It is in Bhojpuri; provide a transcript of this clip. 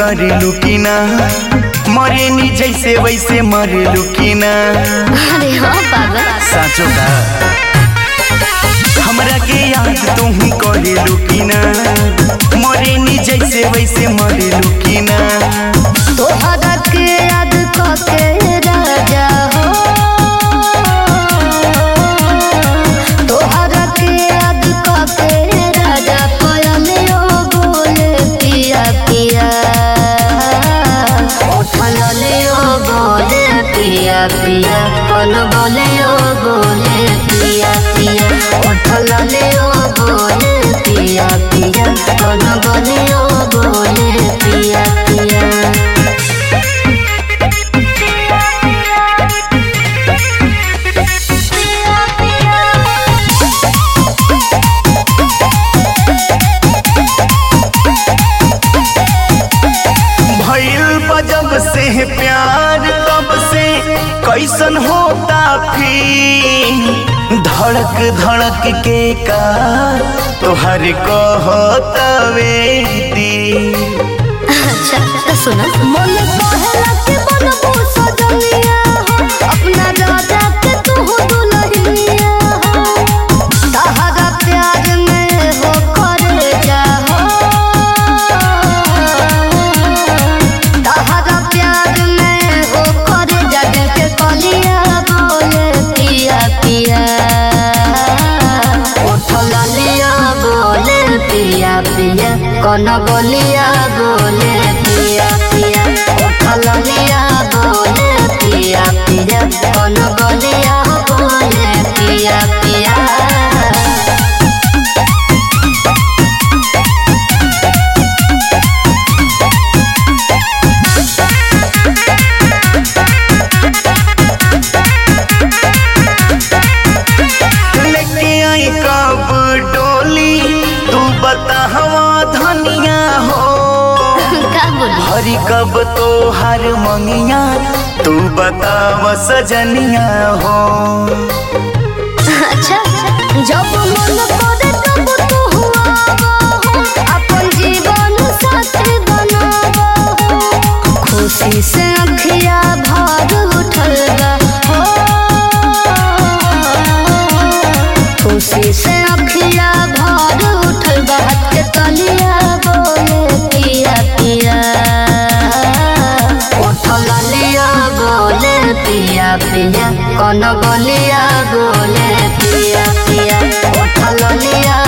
करेलू की ना मरेनी जैसे वैसे मरेलू की ना अरे हाँ पागल साचो का हमरा के याद तुम करेलू की ना मरेनी जैसे वैसे मरेलू की ना तोहरा के याद कके राजा हो तोहरा के याद कके राजा पयलियो बोले पिया पिया उठलियो बोले पिया पिया कल बोलियो बोले पिया पिया उठलियो बोले पिया पिया कल बोलियो बोले पिया पिया भइल बा जब से प्यार तब से कैसन होता फिर धड़क धड़क के का तोहर कहतवे दी अच्छा तो सुनो मन कहला के बनबू सजनिया हो अपना राजा के तू दुल्हनिया हो तहरा प्यार में हो करे जा हो तहरा प्यार में हो करे जा दिल के कलिया बोले पिया पिया उठला लिया बोले पिया पिया कौन बोलिया बोले पिया पिया उठला लिया बोले पिया पिया कौन बोलिया बोले पिया पिया लेके आई कब डोली तू बता हवा धनिया हो का बोली हरी कब तो हर मंगिया तू बताव सजनिया हो अच्छा जब मन करे तब तू हुआ हो अपन जीवन साथी बनावा हो खुशी से अखिया भर उठल बा हो खुशी से अखिया भर उठल बा हाथ के तलिया बोले पिया पिया उठल लिया बोले पिया पिया कौन बोलिया बोले पिया पिया उठल लिया